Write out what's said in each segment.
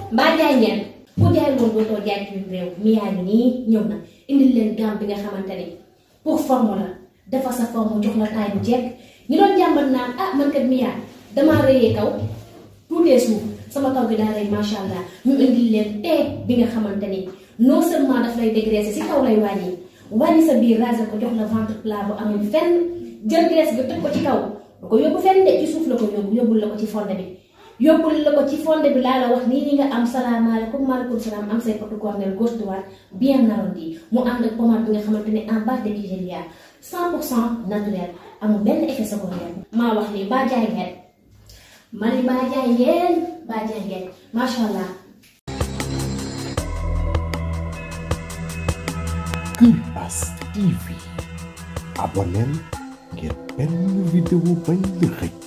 mbaa jaay ngeen ku jaay loolu dootoo jaay ci biir réew mi yaa ngi nii ñëw na indil leen gamme bi nga xamante ni pour forme la dafa sa forme jox la taay bu jekk ñi doon jàmbat naan ah man kat mi yaa damaa rëyee kaw tuutee suuf sama kaw gi daa rëy macha allah ñu indil leen tee bi nga xamante ni non seulement daf lay dégraisser si kaw lay wàññi wàññi sa biir raser ko jox la ventre plat bu amul fenn jël graisse bi teg ko ci kaw du ko yóbbu fenn de ci suuf la ko yóbbu yóbbul la ko ci fonde bi yóbbul la ko ci fonde bi laa la wax nii ni nga am salaamaaleykum maaleykum salaam am say potu cornel gauche droite bien arrondi mu ànd ak pommade bi nga xamante ne en base de Nigéria 100 pour cent naturel amul benn effet secondaire maa wax nii baa jaay ngeen ma ni baa jaay ngeen baa jaay ngeen macha allah. Kër As TV abonneel ngir benn vidéo bañ la xëcc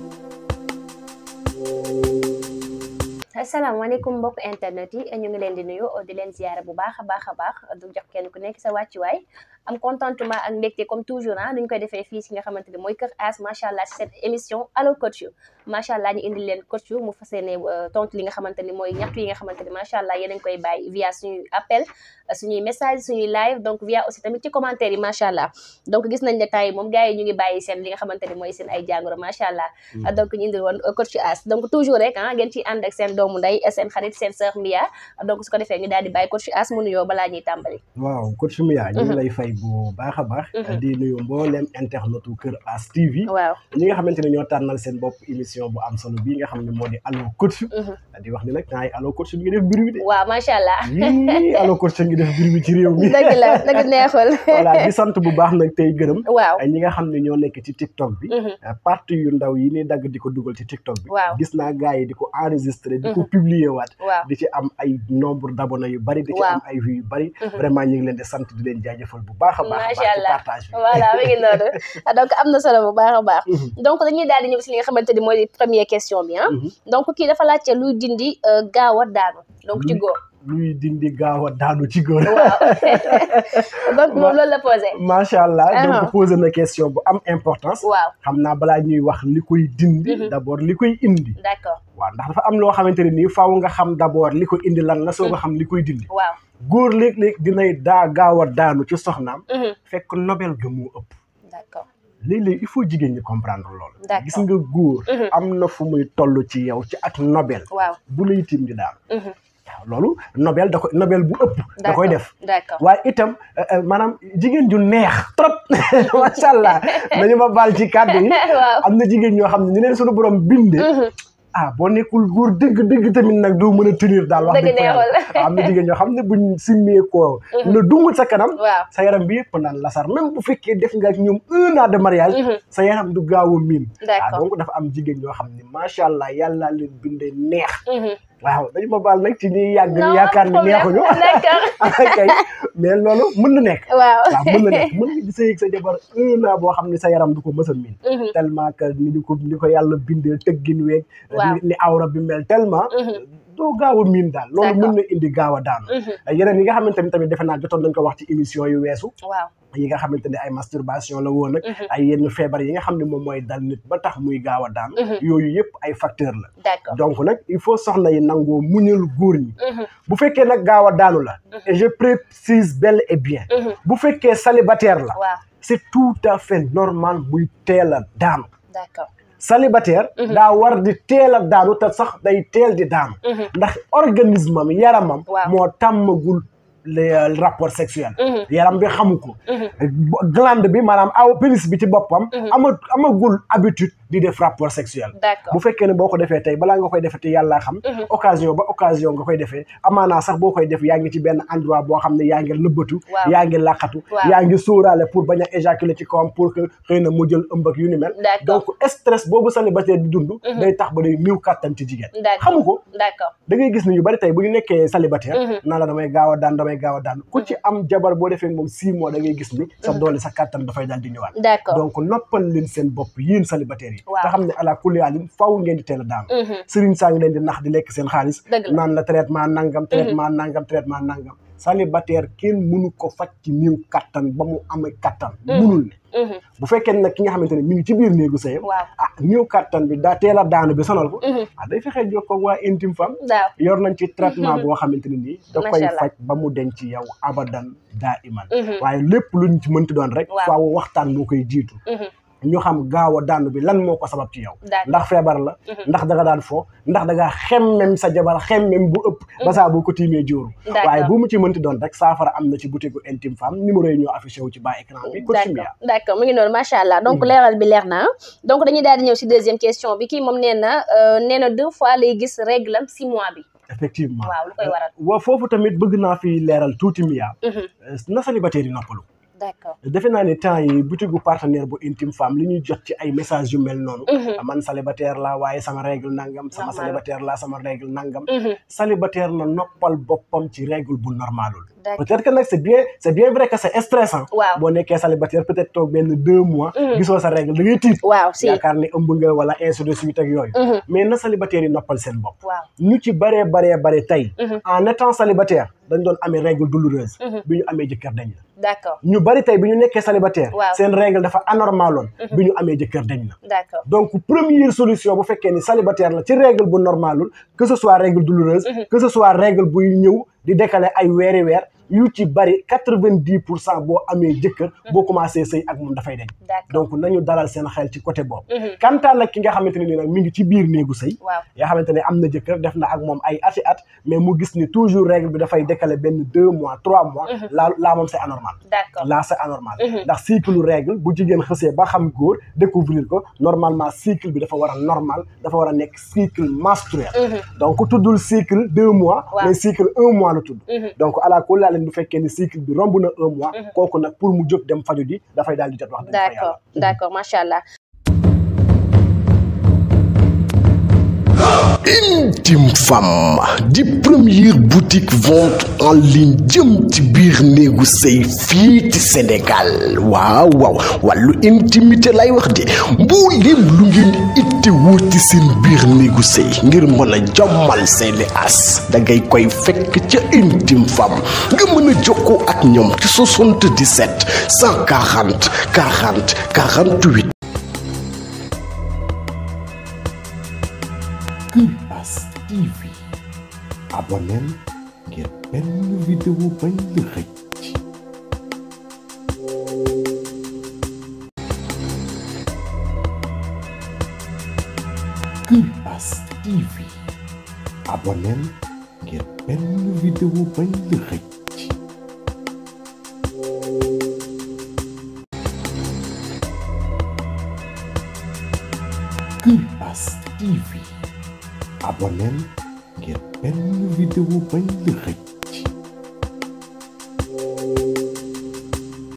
asalaamaaleykum mbokk internet yi ñu ngi leen di nuyu di leen ziyaare bu baax a baax a baax du jox kenn ku nekk sa wàccuwaay am contentement ak mbégte comme toujours ah duñ koy defee fii si nga xamante ni mooy Kër As macha allah si cette émission allo coach macha allah ñu indi leen coach mu fas yéene tontu li nga xamante ni mooy ñaxtu yi nga xamante ni macha allah yéen a ngi koy bàyyi via suñuy appel suñuy message suñuy live donc via aussi tamit ci commentaire yi macha allah donc gis nañ ne temps yi moom gars yi ñu ngi bàyyi seen li nga xamante ni mooy seen ay jàngoro macha allah donc ñu indi woon coach As donc toujours rek ah ngeen ciy ànd ak seen doomu ndey seen xarit seen sœur Mia donc su ko defee ñu daal di bàyyi coach As mu nuyoo balaa ñuy tàmbali waaw coach Mia ñu ngi lay fay bu baax a baax di nuyu mboolem internetu Kër As TV waaw ñi nga xamante ne ñoo tànnal seen bopp émission bu am solo bii nga xam ne moo di allo coach di wax ni nag naa yi allo coach bi ngi def mbir mi de waaw macha allah yii allo coach ngi def mbir mi ci réew mi dëgg la dëgg neexul voilà di sant bu baax nag tey gërëm waaw ñi nga xam ne ñoo nekk ci TikTok bi partie yu ndaw yi ni dagg di ko dugal ci TikTok bi waaw gis naa gars yi di ko enregistré di ko publier waat waaw di ci am ay nombre d'abonnés yu bari di ci Waaw. am ay vues yu bari vraiment ñu ngi leen di sant di leen jaajëfal bu baax a baax a macha baax ci allah partage bi voilà mi ngi noonu donc am na solo bu baax a baax donc dañuy daal di ñëw si li nga xamante ni mooy première question bi ah donc kii dafa laajte luy dindi euh, gaaw a daanu donc ci góor luy dindi gaaw a daanu ci góor waaw donc moom loolu la posé macha allah Uh-huh. donc posé na question bu am importance waaw xam naa balaa ñuy wax li koy dindi d'abord li koy indi d'accord waaw ndax dafa am loo xamante ne nii faaw nga xam d'abord li ko indi lan la soo nga xam li koy dindi waaw góor léeg-léeg dinay daa gaaw a daanu ci soxnaam Mhm. fekk nobel ga moo ëpp d'accord léeg-léeg il faut jigéen ñi comprendre loolu D'accord. gis nga góor Mhm. am na fu muy toll ci yow ci ak nobel waaw bu lay tiim di daanu Mhm. waaw loolu nobel da koy nobel bu ëpp da koy D'accord. def d'accord waaye itam euh, euh, maanaam jigéen ju neex trop macha allah nañu ma baal ci kàddu yi waaw am na jigéen ñoo xam ne ñu leen suñu borom binde ah boo nekkul góor dëgg dëgg tamit nag doo mën a tenir daal wax Dëgg dëgg fa yàlla neexul. am na jigéen ñoo xam ne buñ simmee koo na dungut sa kanam waaw sa yaram bi yëpp naan lasar même bu fekkee def nga ak ñoom un an de mariage sa yaram du gaaw a miin D'accord. ah donc dafa am jigéen ñoo xam ne macha allah yàlla leen bindee neex Mhm. waaw dañu ma baal nag ci ñuy yàgg Non, yaakaar ni problème. neexuñu D'accord. kay mais loolu mën na nekk waaw waaw mën na nekk mën nga di sëy ak sa jabar un an boo xam ne sa yaram du ko mës a miin Mhm. tellement que ni ñu ko ni ko yàlla bindee tëggin weeg Waaw. ni- ni awra bi mel tellement doo gaaw a miin daal loolu D'accord. mën na indi gaaw a daanu yeneen yi nga xamante ni tamit defe naa jotoon nañ ko wax ci émission yu weesu waaw yi nga xamante ne ay masturbation la woon ak ay yenn feebar yi nga xam ne moom mooy dal nit ba tax muy gaaw a daanu yooyu yëpp ay facteur la d'accord donc nag il faut soxna yi nangoo muñal góor ñi Mhm. bu fekkee nag gaaw a daanu la et je précise bel et bien Mhm. bu fekkee célibataire la waaw c'est tout à fait normal muy teel a daanu d'accord célibataire daa war di teel a daanu te sax day teel di daanu ndax organisme am yaramam Waaw. moo tàmmagul les euh, rapports sexuels Mhm. yaram bi xamu ko glande bi maanaam aw pénis bi ci boppam ama amagul habitude di def rapport sexuel d'accord bu fekkee ne boo ko defee tey balaa nga koy defee te yàllaa xam occasion ba occasion nga koy defee amaanaa sax boo koy def yaa ngi ci benn endroit boo xam ne yaa ngi lëbbatu Waaw. yaa ngi làqatu Waaw. yaa ngi sóoraale pour bañ a éjaculer ci kawam pour que xëy na mu jël ëmb ak yu ni mel D'accord. donc stress boobu célibataire di dund day tax ba day néew kàttan ci jigéen d'accord xamu ko d'accord da ngay gis ni ñu bari tey bu ñu nekkee célibataire naa la damay gaaw a daan damay gaaw a daan ku ci am jabar boo defee moom six mois da ngay gis ni sa doole sa kàttan dafay daal di ñëwaat d'accord donc noppal leen seen bopp yéen célibataires yi Waaw. te xam ne ala kulli haalin faaw ngeen di teel a daanu sëriñ saa ngi leen di nax di lekk seen xaalis Dëgg la. naan la traitement nangam traitement nangam traitement nangam célibataire kenn mënu ko faj ci néew kattan ba mu amee kattan munul ne Mhm. bu fekkee nag ki nga xamante ne mi ngi ci biir néegu sëyam waaw ah néew kattan bi daa teel a daanu bi sonal ko Mhm. ah day fexee jokkoo ak waa intime femme waaw yor nañ ci traitement boo xamante ne nii da koy Macha Allah. faj ba mu denc yow abadan daa iman Mhm. waaye lépp luñ ci mënti doon rek Waaw. faaw waxtaan moo koy jiitu Mhm. ñu xam gaaw a daanu bi lan moo ko sabab ci yow D'accord. ndax feebar la ndax da nga daan fo ndax da ngaa xemmem sa jabar xemmem bu ëpp ba saa boo ko tiimee jóoru D'accord. waaye bu mu ci mënti doon rek saafara am na ci boutique gu intime femme numéro yi ñoo affiché wu ci bas écran bi coach Mia d'accord d'accord mu ngi noonu macha allah donc leeral bi leer na donc dañuy daal di ñëw si deuxième question bi kii moom nee na euh, nee na deux fois lay gis règle am six mois bi effectivement waaw lu koy waral wa foofu tamit bëgg naa fi leeral tuuti Mia Mhm. na célibataire yi noppalu d'accord defe naa ne temps yi boutique gu partenaire bu intime femme li ñuy jot ci ay message yu mel noonu Mhm. man célibataire la waaye sama règle nangam sama Normal. célibataire la sama règle nangam Mhm. célibataire na noppal boppam ci règle bu normalul D'accord. peut-être que nag c'est bien c'est bien vrai que c'est stressant Waaw. boo nekkee célibataire peut-être toog benn deux mois Mhm. gisoo sa règle da ngay tiit waaw si yaakaar ne ëmb nga wala ainsi de suite ak yooyu Mhm. mais na célibataire yi noppal seen bopp waaw ñu ci baree baree bare tey Mhm. en étant célibataire dañ doon amee règle douloureuse Mhm. bi ñu amee jëkkër dañ la d'accord ñu bari tey bi ñu nekkee célibataire Waaw. seen règle dafa anormaloon bi ñu amee jëkkër dañ la d'accord donc première solution bu fekkee ni célibataire la ci règle bu normalul que ce soit règle douloureuse que ce soit règle buy ñëw di décaler ay weeri weer yu ci bari quatre-vingt-dix pour cent boo amee jëkkër boo commencé sëy ak moom dafay dañ d'accord donc nañu dalal seen xel ci côté boobu Mhm. kantaan nag ki nga xamante ne ni nag mi ngi ci biir néegu sëy waaw yaa xamante ne am na jëkkër def na ak moom ay ati at mais mu gis ni toujours règle bi dafay décaler benn deux mois trois mois laa laa moom c'est anormal d'accord là c'est anormal Mhm. ndax cycle règle bu jigéen xësee ba xam góor découvrir ko normalement cycle bi dafa war a normal dafa war a nekk cycle menstruel Mhm. donc tuddul cycle deux mois Waaw. mais cycle un mois la tudd Mhm. donc ala kulli leen bu fekkee ni cycle bi romb na un mois kooku nag pour mu jóg dem faju ji dafay daal di jot wax dëgg fa d'accord yàlla d'accord macha allah Intime Femme di première boutique vente en ligne jëm ci biir néegu sëy fii ci Sénégal waaw waaw wàllu intimité lay wax de mbooleem lu ngeen itte woo ci seen biir néegu sëy ngir mën a jommal seeni as da ngay koy fekk ca Intime Femme nga mën a jokkoo ak ñoom ci 77 140 40 48 Kupas TV abonneel ngir benn vidéo bañ la xëcc Kupas TV abonneel ngir benn vidéo bañ la xëcc Kupas TV abonneel ngir benn vidéo bañ la xëcc